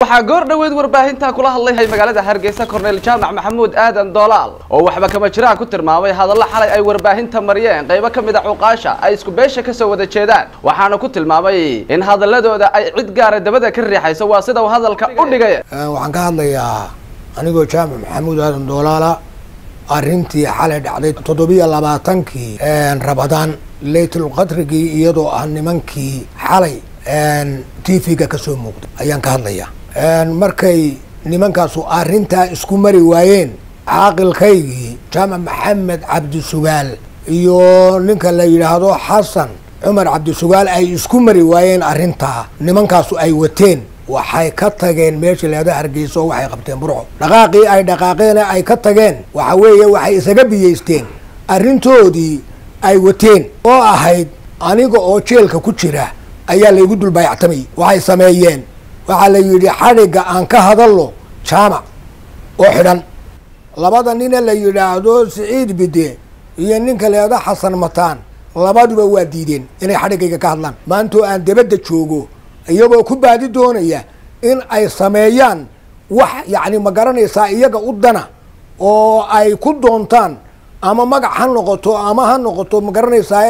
waxaa goor dhoweed warbaahinta kula hadlay magaalada hargeysa korneyl jaamac maxamuud aadan doolaal oo waxba kama jiraan ku tilmaamay hadallo xalay ay warbaahinta mariyeen qaybo ka mid a cuqaasha ay isku beesha kasoo wada jeedaan waxaana ku tilmaamay in hadaladooda ay cid gaara dabada ka riixayso waa sida uu hadalka u dhigay waxaan ka hadlayaa anigoo jaamac maxamuud aadan doolaala arrintii xalay dhacday toddobiyo labaatankii rabadaan laytulqadrigii iyadoo ah nimankii xalay t v-ga kasoo muuqday ayaan ka hadlayaa markay nimankaasu arrintaa isku mari waayeen caaqilkaygii jaamac maxamed cabdisugaal iyo ninka la yidhaahdo xasan cumar cabdisugaal ay isku mari waayeen arrintaa nimankaasu ay wateen waxay ka tageen meesha leeda hargeysa oo waxay qabteen burco dhaqaaqii ay dhaqaaqeene ay ka tageen waxa weeye waxay isaga biyeysteen arrintoodii ay wateen oo ahayd aniga oo jeelka ku jira ayaa laygu dulbaayactamay waxay sameeyeen waxaa la yidhi xadhigga aan ka hadalno jaamac oo xidhan labada nina la yidhaahdo siciid bide iyo ninka leeda xasan mataan labaduba waa diideen inay xadhiggayga ka hadlaan maantoo aan debadda joogo iyagoo ku baadi doonaya in ay sameeyaan wax yacni ma garanaysaa iyaga u dana oo ay ku doontaan ama magac ha noqoto ama ha noqoto ma garanaysaa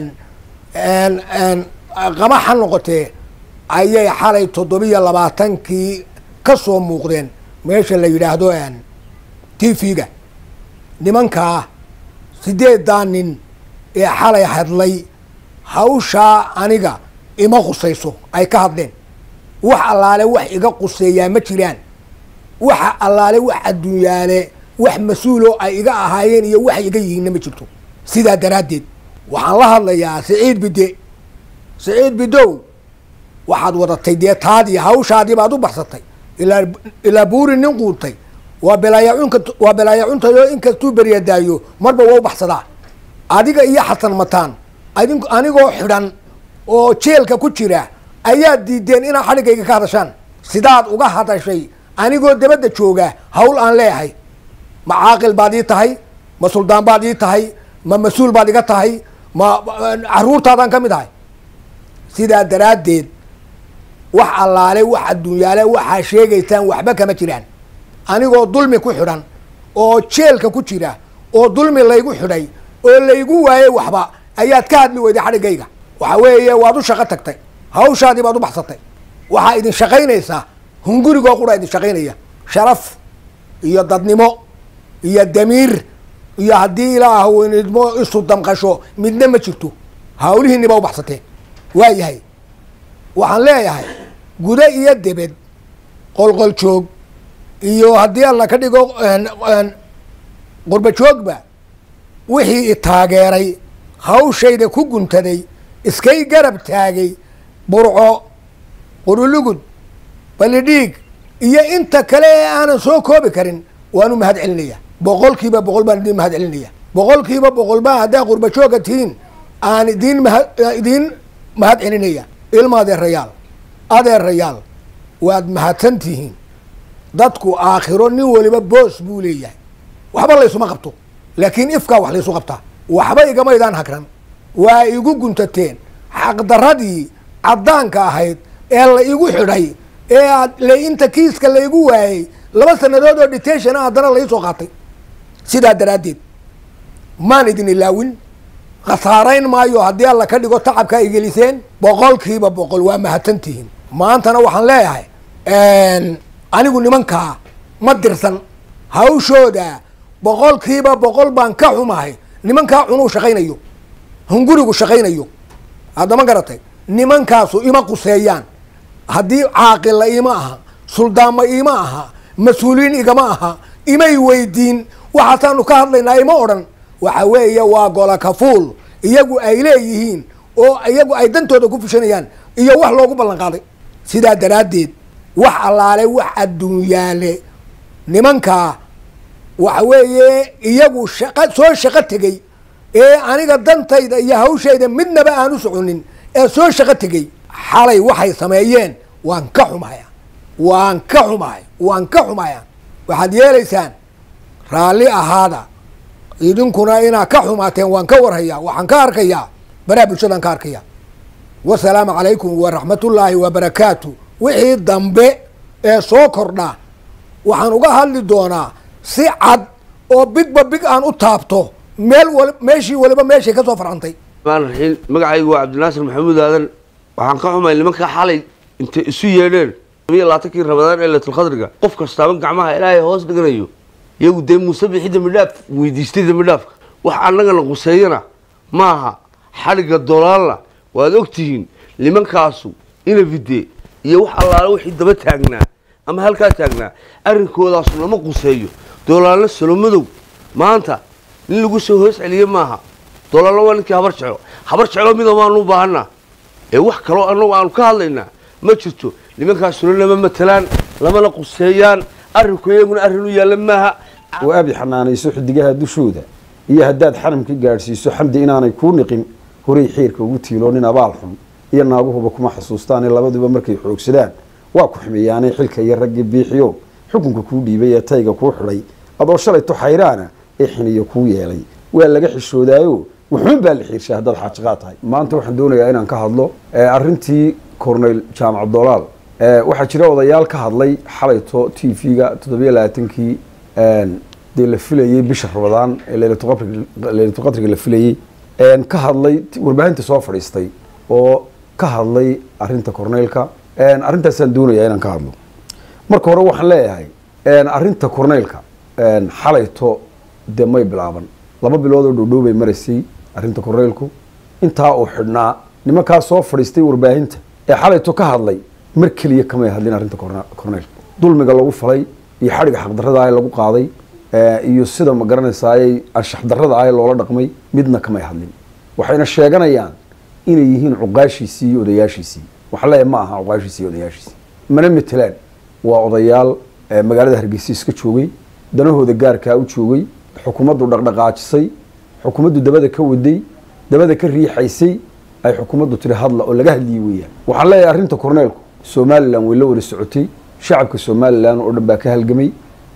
qama ha noqotee ayay xalay toddobiyo labaatankii ka soo muuqdeen meesha la yidhaahdo t v-ga nimankaa sideedaa nin ee xalay hadlay hawshaa aniga ima qusayso ay ka hadleen wax allaale wax iga quseeyaa ma jiraan waxa allaale wax adduunyaale wax mas-uuloo ay iga ahaayeen iyo wax iga yihiinna ma jirto sidaa daraaddeed waxaan la hadlayaa siciid bide siciid bidow waxaad wadatay dee taadii hawshaadii baad u baxsatay ilaa ilaa buuri nin quutay waa belaayacunka waa belaayacuntayo inkastuu beryadaayo marba waa u baxsadaa adiga iyo xasan mataan adin anigoo xidhan oo jeelka ku jira ayaad diideen inaad xadhiggayga ka hadashaan sidaad uga hadashay anigoo dabadda jooga hawl aan leeyahay ma caaqil baad ii tahay ma suldaan baad ii tahay ma mas-uul baad iga tahay ma caruurtaadaan ka mid ahay sidaa daraaddeed wax allaale wax adduunyaale waxaa sheegaysaan waxba kama jiraan anigoo dulmi ku xidhan oo jeelka ku jira oo dulmi laygu xidhay oo laygu waayey waxba ayaad ka hadli weyday xadhiggayga waxa weeye waad u shaqo tagtay hawshaadii baad u baxsatay waxaa idin shaqaynaysaa hungurigoo qura idin shaqaynaya sharaf iyo dadnimo iyo damiir iyo haddii ilaah idmo isu damqasho midna ma jirto hawlihiinni baa u baxsateen waa yahay waxaan leeyahay gudo iyo debed qolqol joog iyo haddii alla ka dhigo qurba joogba wixii i taageeray hawshayda ku guntaday iskay garab taagay burco qurulugud balidhiig iyo inta kale ee aanan soo koobi karin waan u mahad celinaya boqol kiiba boqol baan idin mahad celinaya boqol kiiba boqol baa haddaa qurba jooga tihiin aan idin maha idiin mahad celinaya ilma adeerayaal adeerayaal waad mahadsan tihiin dadku aakhiro nin waliba boos buu leeyahay waxba laysuma qabto laakiin ifkaa wax laysu qabtaa waxba igamaydaan hagran waa igu guntateen xaqdaradii caddaanka ahayd ee la igu xidhay ee aad inta kiiska laygu waayey laba sanadood oo detentiona haddana laisoo qaatay sidaa daraaddeed maan idin ilaawin khasaarayn maayo haddii alla ka dhigo tacabka ay geliseen boqolkiiba boqol waa mahadsan tihiin maantana waxaan leeyahay anigu nimankaa ma dirsan hawshooda boqolkiiba boqol baan ka xumahay nimankaa cunuu shaqaynayo hungurigu shaqaynayo haddama garatay nimankaasu ima quseeyaan haddii caaqilla ima aha suldaanma ima aha mas-uuliyiin igama aha imay weydiin waxaasaanu ka hadlaynaa ima odhan waxa weeye waa gola kafuul iyagu ay leeyihiin oo iyagu ay dantooda ku fushanayaan iyo wax loogu ballan qaaday sidaa daraaddeed wax allaale wax adduunyaale nimankaa waxa weeye iyagu shaqa soo shaqo tegey ee aniga dantayda iyo hawshayda midnaba aan u soconin ee soo shaqo tegey xalay waxay sameeyeen waan ka xumaya waan ka xumahay waan ka xumaya waxaad yeelaysaan raalli ahaada idinkuna inaad ka xumaateen waan ka warhayaa waxaan ka arkayaa baraha bulshadaan ka arkaya wasalaamu calaykum waraxmatullaahi wabarakaatu wixii dambe ee soo kordha waxaan uga hadli doonaa si cad oo bigba big aan u taabto meel wal meeshii waliba meeshay ka soo farcantay raxiim magacaygu waa cabdinaasir maxamuud aadan waxaan ka xumay nimanka xalay intay isu yeedheen iyo labaatankii rabadaan ee laytulkhadriga qof kastaaba gacmaha ilaahay hoos dhiganayo iyagu dee muuse bixi dambi dhaaf weydiistay dambi dhaafka wax annagana quseeyana maaha xadhigga dolaalna waad ogtihiin nimankaasu inafide iyo wax allaale wixii daba taagnaa ama halkaa taagnaa arrinkoodaas lama quseeyo dolaalna salomadow maanta nin lagu soo hoos celiye maaha dolaalna waa ninkii habar jeclo habar jeclo mida waanu u baahanaa ee wax kaloo annagu aanu ka hadlaynaa ma jirto nimankaasuna lama matalaan lamana quseeyaan arrinku iyaguna arrin u yaalla maaha oo abi xanaanayso xidigaha dushooda iyo haddaad xaramka gaadhsiiso xamdi inaanay kuu niqin horay xiirka ugu tiilo nin abaal xun iyo naaguhuba kuma xasuustaane labaduba markay xoogsadaan waa ku xumeeyaanay xilka iyo raggii biixiyo xukunka kuu dhiibay ee tayga kuu xidhay adoo shalayto xayraana ee xiniyo kuu yeelay waa laga xishoodaayo wuxuun baa la xiirshay haddaad xaajiqaa tahay maanta waxaan doonayaa inaan ka hadlo arrintii corneyl jaamac dolaal waxaa jira odayaal ka hadlay xalayto t v-ga toddobiyo labaatankii dee la filayey bisha rabadaan ee leylatulqadriga la filayey ka hadlay warbaahinta soo fadhiistay oo ka hadlay arinta corneylka arrintaasaan doonayaa inaan ka hadlo marka hore waxaan leeyahay arinta corneylka xalayto dee may bilaaban laba bilood oo dhowdhow bay maraysay arrinta corneylku intaa uu xidhnaa nimankaa soo fadhiistay warbaahinta ee xalayto ka hadlay mar keliya kamay hadlin arrinta corneylka dulmiga lagu falay iyo xadhiga xaqdarrada ah lagu qaaday iyo sida ma garanaysaayay anshax darrada ah loola dhaqmay midna kamay hadlin waxayna sheeganayaan inay yihiin cuqaashiisii iyo odayaashiisii waxaan leeyahay ma aha cuqaashiisii iyo odayaashiisii mana metelaan waa odayaal magaalada hargeysa iska joogay danahooda gaarkaa u joogay xukuumaddu dhaqdhaqaajisay xukuumaddu dabada ka waday dabada ka riixaysay ay xukuumaddu tiri hadla oo laga hadliyi weeyaan waxaan leeyahay arrinta corneylku somalilan way la wada socotay shacabka somalilan oo dhan baa ka halgamay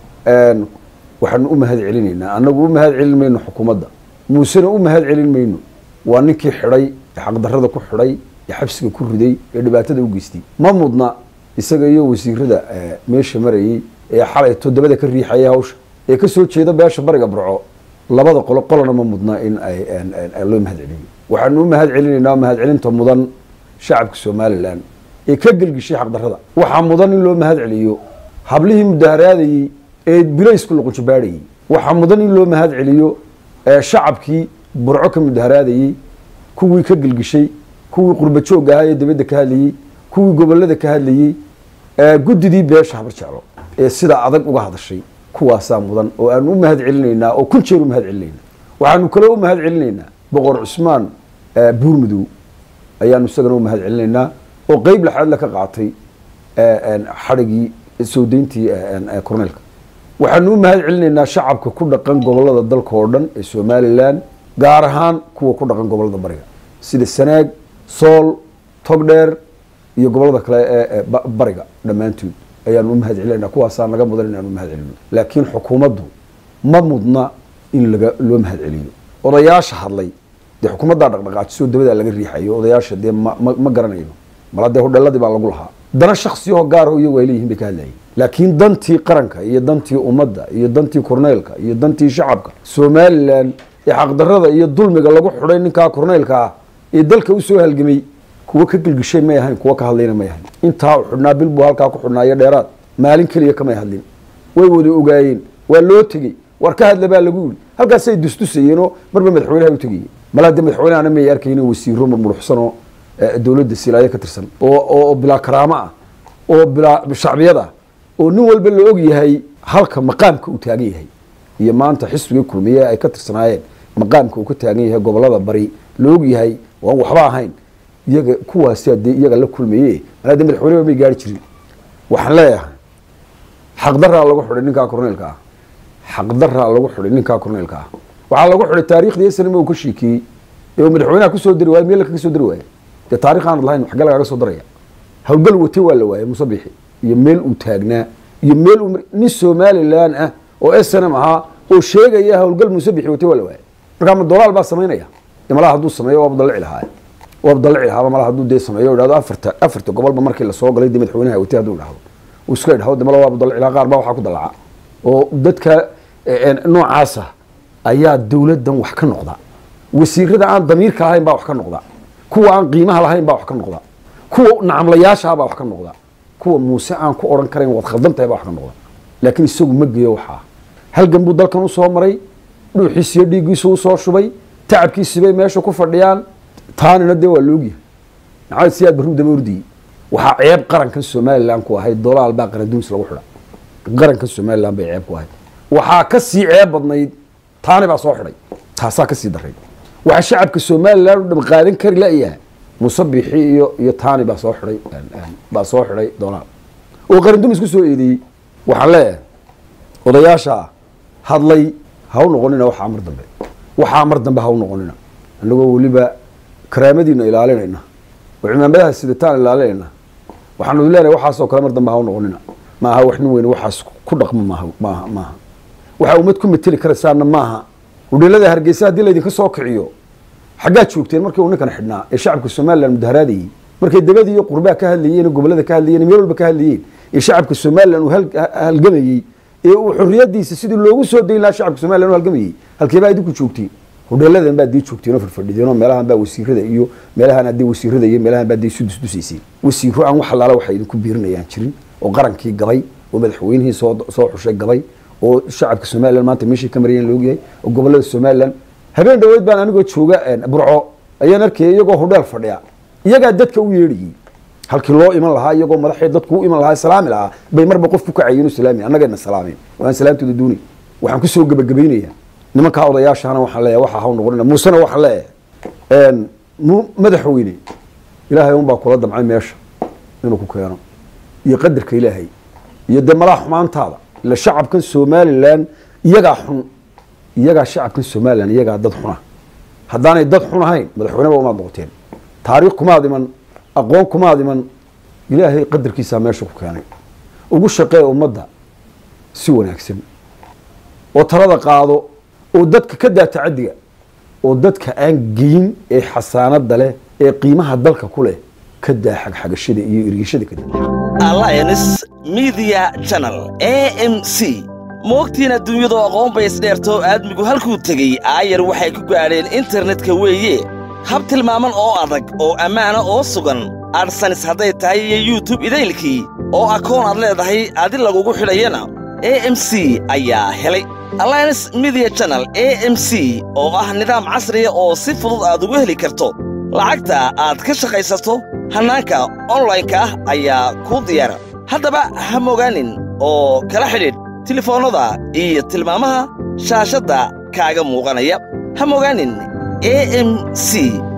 waxaanu u mahad celinaynaa annagu u mahad celin mayno xukuumadda muusena u mahad celin mayno waa ninkii xidhay ee xaqdarrada ku xidhay ee xabsiga ku riday ee dhibaatada u geystay ma mudna isaga iyo wasiirada meesha marayey ee xalayto dabada ka riixaya hawsha ee kasoo jeeda beesha bariga burco labada qolo qolona ma mudna in ay loo mahad celiyo waxaanu u mahad celinaynaa mahad celinta mudan shacabka somalilan ee ka gelgishay xaqdarrada waxaa mudan in loo mahad celiyo hablihii mudaharaadayey ee bilaysku luqunjabaadhayey waxaa mudan in loo mahad celiyo shacabkii burco ka mudaharaadayey kuwii ka gelgishay kuwii qurba joogga ahaa ee dabadda ka hadlayey kuwii gobolada ka hadlayey guddidii beesha habar jeclo ee sidaa adag uga hadashay kuwaasaa mudan oo aanu u mahad celinaynaa oo kun jeer u mahad celinaynaa waxaanu kaloo u mahad celinaynaa boqor cusmaan buurmadow ayaanu isagana u mahad celinaynaa oo qeyb laxaadla ka qaatay xadhigii soo deyntii corneylka waxaanu u mahad celinaynaa shacabka ku dhaqan gobolada dalka oo dhan ee somalilan gaar ahaan kuwa ku dhaqan gobolada bariga sida sanaag sool togdheer iyo gobolada kale ee bariga dhammaantood ayaanu u mahad celinayna kuwaasaa naga mudan inaanu mahad celino laakiin xukuumaddu ma mudna in laga loo mahad celiyo odayaasha hadlay dee xukuumaddaa dhaqdhaqaajiso dabadaa laga riixayo odayaasha dee ma ma garanayno mala dee hodheeladii baa lagu lahaa dana shaksiyahoo gaaraho iyagu ay leeyihin bay ka hadlayeen laakiin dantii qaranka iyo dantii ummadda iyo dantii corneylka iyo dantii shacabka somalilan ee xaqdarrada iyo dulmiga lagu xidhay ninkaa corneylka ah ee dalka usoo halgamay kuwa ka gelgishay may ahayn kuwa ka hadlayna may ahayn intaa u xidhnaa bil buu halkaa ku xidhnaayo dheeraad maalin keliya kamay hadlin way wada ogaayeen waa loo tegey war ka hadla baa lagu yiri halkaasay dusdusayeenoo marba madaxweynaha u tegayeen malaa dee madaxweynehana may arkaynin wasiiro murmuruxsanoo dowladda silaayo ka tirsan oo oo bilaa karaamo ah oo bilaa shacbiyad ah oo nin walba la og yahay halka maqaamka uu taagan yahay iyo maanta xisbiga kulmiye ay ka tirsanaayeen maqaamka uu ka taagan yahay gobolada bari la og yahay waan waxba ahayn iyaga kuwaasi dee iyaga la kulmaye malaa dee madaxweyneba may gaari jirin waxaan leeyahay xaqdaraa lagu xidhay ninkaa corneylka ah xaqdaraa lagu xidhay ninkaa corneylka ah waxaa lagu xidhay taariikhdii snm uu ka sheekeeyey ee uu madaxweynaha kusoo dari waayey meel kaga soo dari waayey dee taarikh aanad lahayn xagee lagaga soo daraya hawlgal wate waa la waayey musabixi iyo meel uu taagnaa iyo meel uu nin somalilan ah oo s n m ahaa oo sheegaya hawlgal musabixi wate waa la waayey markaa ma dolaal baa samaynaya de malaha hadduu sameeyo waaba dalici lahaa waaba dalici lahaaba malaha hadduu dee sameeyo o dhahdo afarta afarta gobolba markii lasoo galay dee madaxweynaha wate hadduu dhahdo uu iska idhaho de malawaabu dalcilaa qaar baa waxaa ku dalaca oo dadka noocaasa ayaa dowladdan wax ka noqda wasiirada aan damiirka lahayn baa wax ka noqda kuwa aan qiimaha lahayn baa wax ka noqda kuwa nacamlayaashaa baa wax ka noqda kuwa muuse aan ku odhan karayn waad khaldan tahay baa wax ka noqda laakiin isagu ma geeyo waxaa halgan buu dalkan usoo maray dhuuxiisiyo dhiiggiisu usoo shubay tacabkiisibay meesha ku fadhiyaan taanina dee waa loogyahay maxamed siyaad barruu daba ordiyey waxaa ceeb qarankan somalilan ku ahayd dolaal baa qaranduunis lagu xidha qarankan somalilan bay ceeb ku ahayd waxaa ka sii ceeb badnayd taani baa soo xidhay taasaa ka sii daray waxaa shacabka somalilan u dham qaadan kari layaha musabixi iyo iyo taani baa soo xidhay baa soo xidhay dolaal oo qaranduunis ku soo eedeeyey waxaan leeyahay odayaasha hadlay ha u noqonina waxaa mar dambe waxaa mar dambe ha u noqonina annagoo weliba karaamadiina ilaalinayna oo cimaamadaha sidataan ilaalinayna waxaanu leenahay waxaasoo kale mar dambe ha u noqonina ma aha wax nin weyne waxaas ku dhaqmo maaha maaha maaha waxaa ummad ku mateli karaysaana maaha udheelada hargeysa haddii laydinka soo kiciyo xaggaad joogteen markii uu ninkan xidhnaa ee shacabka somalilan mudaharaadayey markay debadii iyo qurbaa ka hadlayeen gobolada ka hadlayeen meel walba ka hadlayeen ee shacabka somalilan uu halgamayey ee uu xorriyadiisa sidii loogu soo dayn lahaa shacabka somalilan u halgamayey halkeebaa idinku joogtiin hodheeladan baad dii joogteen oo fadfadhideen oo meelahan baa wasiirada iyo meelahan haddii wasiirada iyo meelahan baa dii isu dusdusayseen wasiiro aan wax allaala waxay idinku biirinayaan jirin oo qarankii gabay oo madaxweynihii soo soo xushay gabay oo shacabka somalilan maanta meeshii ka marayeen loogyahay oo gobolada somalilan habeen dhaweyd baan anigoo jooga burco ayaan arkayay iyagoo hodheel fadhiya iyagaa dadka u yeedhayey halkii loo iman lahaa iyagoo madaxii dadku u iman lahaa salaami lahaa bay marba qof ku kacayeen oo salaami annagayna salaameen oo aan salaamtooda doonay waxaan kusoo gebagabaynayaa nimankaa odayaashana waxaan leeyahay waxaa haw noqonina muusena waxaan leeyahay madaxweyne ilaahay unbaa kula damcay meesha inuu ku keeno iyo qadarka ilaahay iyo dee malaha xumaantaada ila shacabkan somalilan iyagaa xun iyagaa shacabkan somalilan iyagaa dad xuna haddaanay dad xun ahayn madaxweyneba umaad noqoteen taariikh kumaad iman aqoon kumaad iman ilaahay qadarkiisaa meesha ku keenay ugu shaqee ummadda si wanaagsan oo talada qaado oo dadka ka daa tacadiga oo dadka aan geyin ee xasaanada leh ee qiimaha dalka ku leh ka daa xagxagashada iyo irgishada ka daa alliance media channel a m c moogtiin adduunyadu aqoon bay isdheertoo aadmigu halkuu tegey aayar waxay ku gaadheen internetka weeye hab tilmaaman oo adag oo ammaana oo sugan adhsanis hadday tahay iyo yutub idaylkii oo akoon aad leedahay adi lagugu xidhayana a m c ayaa helay alliance media channel a m c oo ah nidaam casriya oo si fudud aad ugu heli karto lacagta aad ka shaqaysato hannaanka onlaynka ah ayaa kuu diyaara haddaba ha mogaanin oo kala xidhiidh tilefoonnada iyo tilmaamaha shaashadda kaaga muuqanaya ha mogaanin a m c